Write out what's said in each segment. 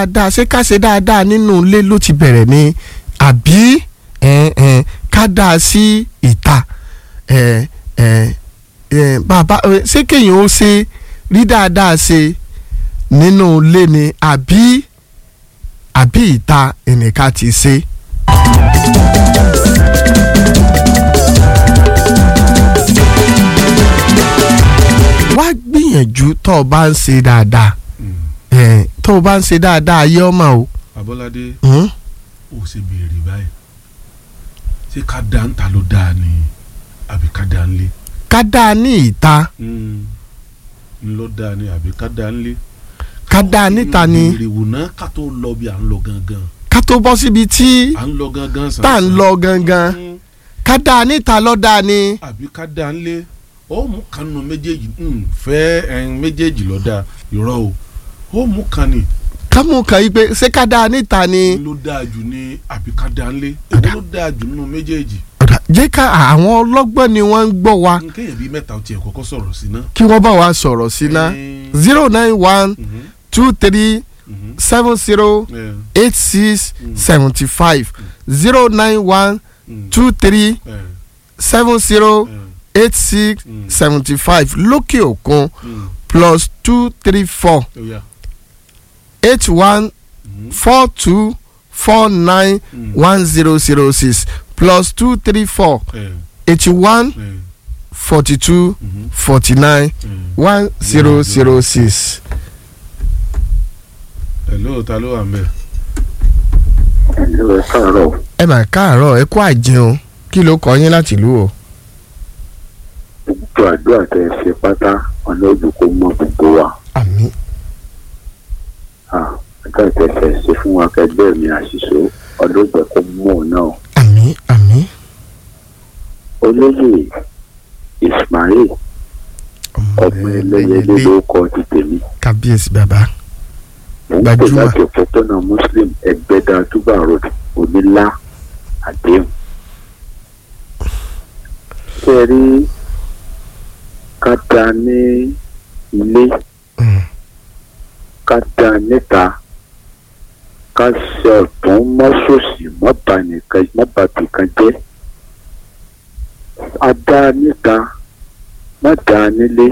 dáadáa ṣé ká ṣe dáadáa nínú ilé ló ti bẹ̀rẹ̀ ni àbí ẹ, ẹ, ká dáa sí ìta ẹ, ẹ, ẹ, bàbá ẹ, ṣé kéèyàn ó ṣe rí dáadáa ṣe nínú ilé ni àbí àbí ìta ẹnìkan ti ṣe. wá gbìyànjú tó o bá ń ṣe dáadáa ẹ, tó o bá ń ṣe dáadáa ayé ọmọ o. Abọ́ládé Hmm? ó ṣe béèrè báyìí ṣé ká dá ń ta ló dáa ni àbí ká dá ń lé ká dáa ní ìta ń lọ dáa ni àbí ká dá ń lé. ká dáa níta ni béèrè wò náà ká tó lọ bí à ń lọ gangan ká tó bọ́ síbi tí à ń lọ gangan sàn. tá à ń lọ gangan Mm, ká dáa níta lọ́ dáa ni. àbí ká dá ń lé ó mú kanu méjèèjì mm, fẹ́ ẹyin méjèèjì lọ dáa irọ́ o ó mú kan ni ká mú kan yìí pé ṣé ká dáa níta ni. ló dáa jù ní àbí ká dá ń lé èwo ló dáa jù nínú méjèèjì. ọ̀dà jẹ́ ká àwọn ọlọ́gbọ́n ni wọ́n ń gbọ́ wa kéèyàn bíi mẹ́ta ó tiẹ̀ kọ́kọ́ sọ̀rọ̀ sí ná. kí wọ́n bá wa sọ̀rọ̀ sí ná Eh, zero nine one mhm, two three mhm, seven zero eh, eight six Mm. seventy five zero nine one mm, two three eh, seven zero eh, eight six Mm. seventy five lókè òkun mm, plus two three four ó yá, eight one mhm, four two four nine mm, one zero zero six plus two three four eh, eighty one eh, forty two mhm, forty nine eh. one zero zero six. hello ta ló wà ń bẹ̀. ẹ̀lú ẹ̀ káàárọ̀ ẹ mà káàárọ̀ ẹ kú àjẹun kí ló kọ yín láti ìlú o. gbogbo àdúrà tẹ ẹ ṣe pátá ọ̀nà òjò kò mọ gbogbo wa àmín Ah, àdúrà tẹ ẹ ṣe fún wa kẹgbẹ́ mi àṣìṣe ọdún ìgbẹ́ kò mú òun náà àmín àmín. olóyè Ismail ọmọ ẹlẹ́yẹlé ló kọ ti tèmi kábíyèsí bàbá. mò ń pè Gbajúmọ̀. láti òpópónà Muslim ẹgbẹ́dá túbà road onílá àdéhùn. ṣé ẹ rí ká dá ní ilé Mm. ká dá níta ká ṣe ọ̀tún mọ́ṣọ́ọ̀ṣì mọ́ba nìkan mọ́ba bìkan jẹ́ a dá níta má dá nílé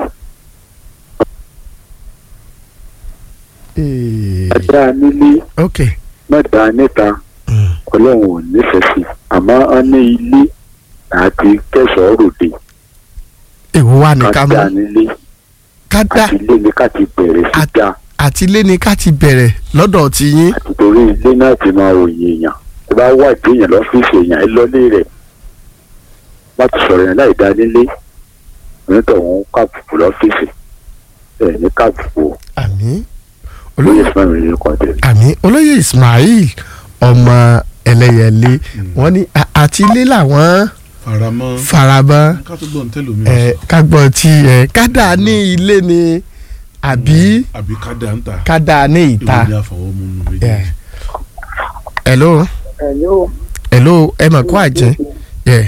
Eh, a dá nílé ok. má dá níta Mm. ọlọ́run ò nífẹ̀ẹ́ sí àmọ́ a ní ilé àti kẹsàn-án ròde èwo wà ní ká ká mú dá nílé ká dá àti ilé ní ká ti bẹ̀rẹ̀ sí Àti- dá àti ilé ni ká ti bẹ̀rẹ̀ lọ́dọ̀ ti yín. àti torí ilé náà ti máa ròyìn èèyàn tó bá wà dé èèyàn lọ́fíìsì èèyàn ẹ lọ́lé rẹ̀ láti sọ̀rọ̀ yẹn láì dá nílé onítọ̀hún káàbùkù lọ́fíìsì ẹ̀ ní káàbùkù àmín olóyè olóyè fún mi ní kan tẹ̀lé. àmín olóyè Ismail ọmọ ẹlẹ́yẹlé wọ́n ní a- àti ilé làwọn faramọ́ farabọ́ ká tó gbọ́n tẹ́lẹ̀ omi ẹ ká gbọ́ tí ẹ ká dà ní ilé ni àbí àbí ká dá ń ta ká dà ní ìwé ìta. ni àfọwọ́mú nù Yeah. méjèèjì. hello Hello. hello ẹ mà kó àjẹ́ Yeah.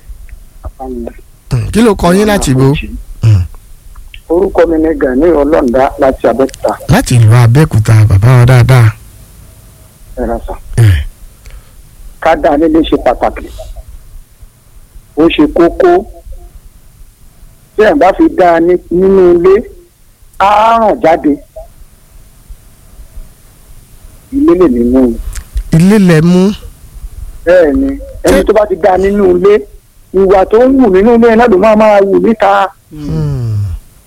Mm, kí ló kọ yín láti ibo Mm. orúkọ mi ni Gani Ọlọ́ǹda láti Abẹ́òkúta láti ìlú Abẹ́òkúta bàbá wa dáadáa. ẹ̀rọ̀sà. Yeah. ká dá nílé ṣe pàtàkì ó ṣe kókó tí ẹ̀ bá fi dá a ní- nínú ilé á ràn jáde ilé lè ní mú un ilé lẹ mú bẹ́ẹ̀ ni ẹni tó bá ti dá a nínú ilé ìwà tó ń wù nínú ilé náà ló máa máa wù níta Mm.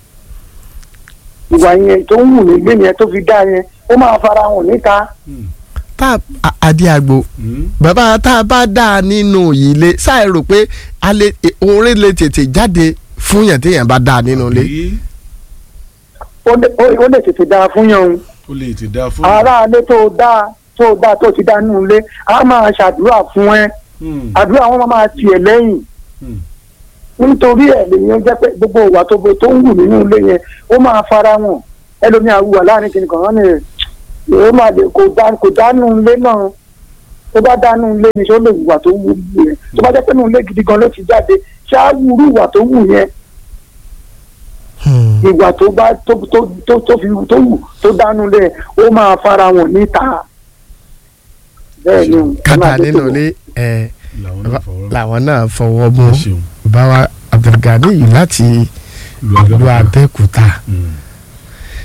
ìwà yẹn tó ń wù nílé yẹn tó fi dá yẹn ó máa fara hàn níta Mm. tá a- adé àgbo Mm. bàbá tá a bá dà á nínú ilé ṣáà rò pé a lè orin lè tètè jáde fún yàn téèyàn bá dà á nínú ilé. Àbí ó lè- ó ó lè tètè dáa fún yẹn o. ó lè ti dá fún aráalé tó dáa tó dáa tó ti dá nínú ilé á máa ṣàdúrà fún ẹ Mm. àdúrà wọn máa tiẹ̀ lẹ́yìn Mm. nítorí ẹ̀ lèyìn jẹ́ pé gbogbo ìwà tó bo tó ń wù nínú ilé yẹn ó máa fara wọn ẹlòmíà wùwà láàrin kìnìkan wọn ni ó máa lè kò dá kò dánú ilé náà tó bá dánú ilé ni ṣé ó lè wùwà tó wù yẹn tó bá jẹ́ pé nínú ilé gidi gan ló ti jáde ṣé á wúrú ìwà tó wù yẹn Hmm. ìwà tó bá tó tó tó tó fi tó wù tó dánú lẹ̀ ó máa fara wọn níta bẹ́ẹ̀ ni o. kádà nínú ilé ẹ làwọn náà fọwọ́ làwọn náà fọwọ́ mú ẹ ṣeun báwa Abdulgani yìí láti lu ìlú abẹ́òkúta. Abẹ́òkúta Mm.